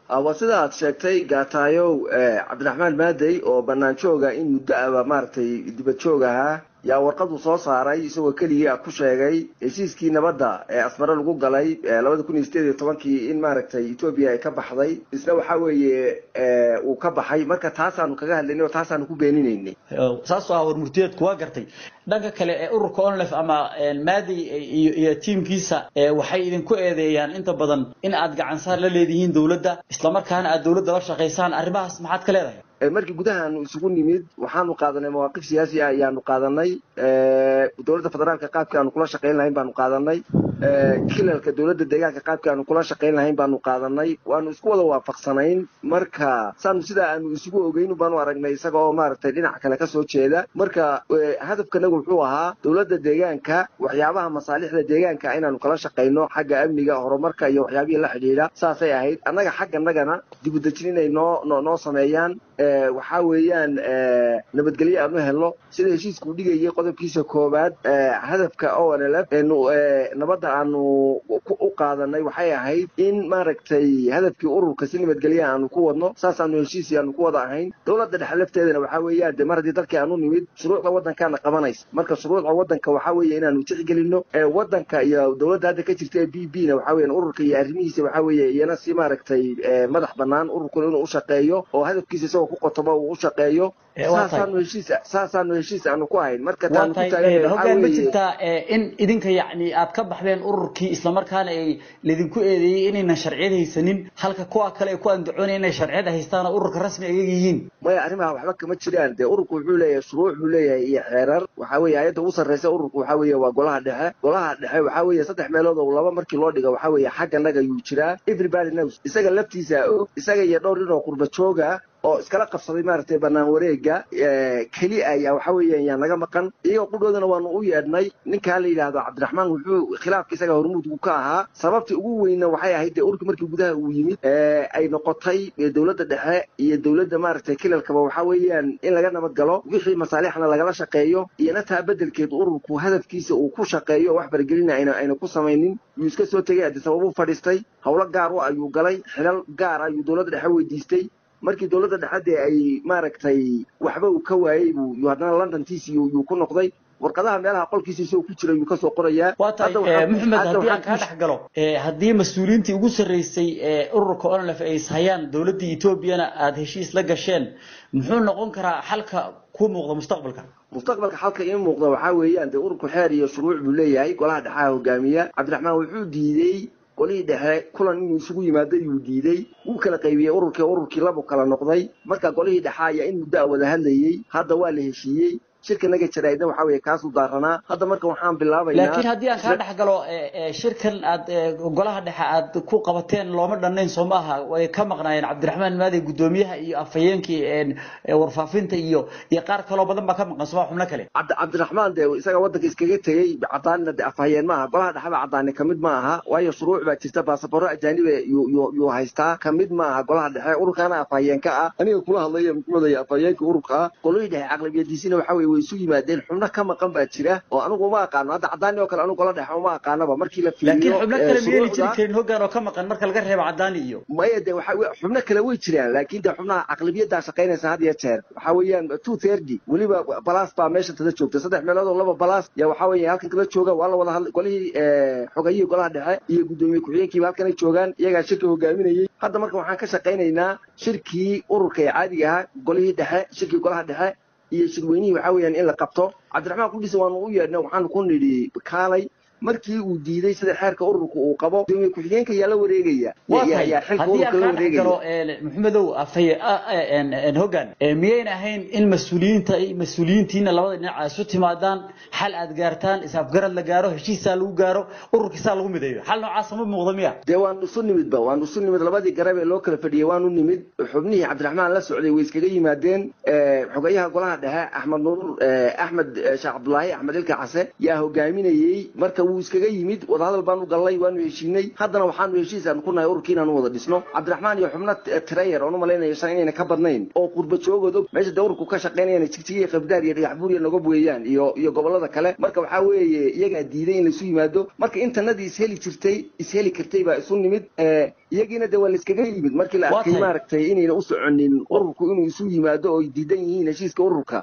waa sida aad sheegtay gaataayow cabdiraxmaan maadey oo bannaan jooga in muddo aba maaragtay dibad joog ahaa yaa warqadu soo saaray isagoo keligii a ku sheegay heshiiskii nabadda ee asmare lagu galay labada kun iyo sideed iyo tobankii in maaragtay etoobiya ay ka baxday isna waxa weeye uu ka baxay marka taasaanu kaga hadlaynay oo taasaanu ku beeninaynay saasoo ah war murtiyeedku waa gartay dhanka kale ee ururka onlef ama maadi iyo tiimkiisa waxay idinku eedeeyaan inta badan in aad gacansaar la leedihiin dowladda islamarkaana aad dowladda la shaqaysaan arrimahaas maxaad ka leedahay markii gudahaanu isugu nimid waxaanu qaadanay mawaaqif siyaasi ah ayaanu qaadanay dowladda federaalka qaabkii aanu kula shaqayn lahayn baanu qaadanay kilalka dowladda deegaanka qaabkii aanu kula shaqayn lahayn baanu qaadanay waanu isku wada waafaqsanayn marka saanu sidaa aanu isugu ogeyn baanu aragnay isaga oo maaragtay dhinac kale kasoo jeeda marka hadafkanagu wuxuu ahaa dowladda deegaanka waxyaabaha masaalixda deegaanka inaanu kala shaqayno xagga amniga horumarka iyo waxyaabihii la xidhiidha saasay ahayd annaga xagganagana dibudejin inay noo noo sameeyaan waxaa weeyaan nabadgelyo aanu helno sida heshiiskuu dhigayay qodobkiisa koowaad hadafka onlf nabadda aanu u qaadanay waxay ahayd in maaragtay hadafkii ururka si nabadgelya aanu ku wadno saasaanu heshiisi aanu ku wada ahayn dowladda dhexe lafteedana waxaa weeyaan de mar haddii dalkii aanu nimid shuruucda waddankaana qabanaysa marka shuruucda waddanka waxaa weeye inaanu tixgelino waddanka iyo dowladda hadda ka jirta ee b b na waxaa weyan ururka iyo arrimihiisa waxaa weeye iyana si maaragtay madax bannaan ururkuna inuu u shaqeeyo oo hadafkiisa isagoo ku qotoba uu u shaqeeyo saasaanu heshiis saasaanu heshiis aanu ku ahayn marka taanu ku hogaan ma jirtaa in idinka yacni aad ka baxdeen ururkii islamarkaana ay laydinku eedeeyey inaynan sharciyad haysanin halka kuwa kale ay ku andacoonaya inay sharciyad haystaan oo ururka rasmi ay yihiin maya arrimaha waxba kama jiraan dee ururku wuxuu leeyahay shuruuc buu leeyahay iyo xeerar waxaa weeye ayadda ugu sarreysa ururku waxaa weeye waa golaha dhexe golaha dhexe waxaa weeye saddex meelood oo laba markii loo dhigo waxaa weeye xagga naga yuu jiraa everybody knows isaga laftiisa og isaga iyo dhowr nin oo qurba jooga oo iskala qabsaday maaragtay bannaan wareega keli ayaa waxa weeyaan yaa naga maqan iyagoo qudhoodana waanu u yeedhnay ninkaa la yidhaahdo cabdiraxmaan wuxuu khilaafka isaga hormuudku ka ahaa sababta ugu weynna waxay ahayd dee ururka markii gudaha uu yimid ay noqotay dowladda dhexe iyo dowladda maaragtay kilalkaba waxaa weeyaan in laga nabad galo wixii masaalixna lagala shaqeeyo iyona taa beddelkeed ururku hadafkiisa uu ku shaqeeyo wax faragelina ayna ayna ku samaynin yuu iska soo tegay addi sababuu fadhiistay howlo gaar u ayuu galay xilal gaar ayuu dowladda dhexe weydiistay markii dowladda dhexadde ay maaragtay waxba uu ka waayey buu yu haddana londontiisi yuu ku noqday warqadaha meelaha qolkiisa isagoo ku jira yuu kasoo qorayaa waa tahay maxamed haddii aan kaa dhex galo haddii mas-uuliyiintii ugu sarreysay ee ururka onlef ay ishayaan dowladda etoobiyana aada heshiis la gasheen muxuu noqon karaa xalka ku muuqda mustaqbalka mustaqbalka xalka ii muuqda waxaa weeyaan dee ururku xeer iyo shuruuc buu leeyahay golaha dhexaha hogaamiya cabdiraxmaan wuxuu diidey qolihii dhexe kulan inuu isugu yimaado yuu diidey wuu kala qaybiyey ururkii ururkii labu kala noqday marka golihii dhexe ayaa in muddo a wada hadlayey hadda waa la heshiiyey shirka naga jaraa'idna waxaa weeye kaasuu daaranaa hadda marka waxaan bilaabaynaa laakiin haddii aan kaa dhex galo shirkan aad golaha dhexe aad ku qabateen looma dhannayn soo ma aha way ka maqnaayeen cabdiraxmaan maadey guddoomiyaha iyo afhayeenkii warfaafinta iyo iyo qaar kaloo badan baa ka maqan soma xubno kale cabdiraxmaan dee isaga waddanka iskaga tegey cadaanina de afhayeen ma aha golaha dhexeba cadaani kamid ma aha waayo shuruuc baa jirta baasabaro ajaanibe yuu haystaa kamid ma aha golaha dhexe ururkaana afhayeenka ah aniga kula hadlaya muxuudaya afhayeenka ururka ah golihii dhexe caqlabiyadiisina waxaa weye way isu yimaadeen xubno ka maqan baa jira oo anigu uma aqaano hadda cadaani oo kale anigu gola dhexe uma aqaanaba markii la laakiin xubno kale miyayna jiri karin hoggaan oo ka maqan marka laga reebo cadaani iyo maya de waxa xubno kale way jiraan laakiin de xubnaha caqlabiyaddaa shaqaynaysa had iyo jeer waxaa weeyaan two thirty weliba balas baa meesha tada joogta saddex meelood oo laba balas yaa waxaa weeye halkan kala jooga waa la wada hadlay golihii xogayihii golaha dhexe iyo guddoomiye ku-xigeenkiiba halkanay joogaan iyagaa shirka hogaaminayey hadda marka waxaan ka shaqaynaynaa shirkii ururka ee caadiga ahaa golihii dhexe shirkii golaha dhexe iyo shirweynihii waxaa weeyaan in la qabto cabdiraxmaan kudhisa waanu u yeedhnay waxaanu ku nidhi kaalay markii uu diiday sida xeerka ururka uu qabo gudoomiye ku-xigeenka yaa la wareegaya haddii aan kaa dhex galo maxamedow afay hoggaan miyayna ahayn in mas-uuliyiinta mas-uuliyiintiina labada dhinac ay isu timaadaan xal aad gaartaan is-afgarad la gaaro heshiisaa lagu gaaro ururkiisaa lagu mideeyo xal noocaasa ma muuqda miya dee waanu isu nimidba waanu isu nimid labadii garab ee loo kala fadhiyey waanu nimid xubnihii cabdiraxmaan la socday way iskaga yimaadeen xogayaha golaha dhexe axmed nuur axmed sheekh cabdulaahi axmed ilka case yaa hogaaminayey marka wuu iskaga yimid wadahadal baanu gallay waanu heshiinay haddana waxaanu heshiis aanu ku nahay ururkii inaanu wada dhisno cabdiraxmaan iyo xubno trayer oon u malaynayo shan inayna ka badnayn oo qurba joogood og meesha dee ururku ka shaqaynayana jigjigiya qabdaar iyo dhagax buuriya nogob weeyaan iyo iyo gobollada kale marka waxaa weeye iyagaa diiday in laisu yimaado marka intanadii isheli jirtay isheli kartay baa isu nimid iyagiina de waa laiskaga yimid markii la arkay maaragtay inayna u soconin ururku inuu isu yimaado oo ay diidan yihiin heshiiska ururka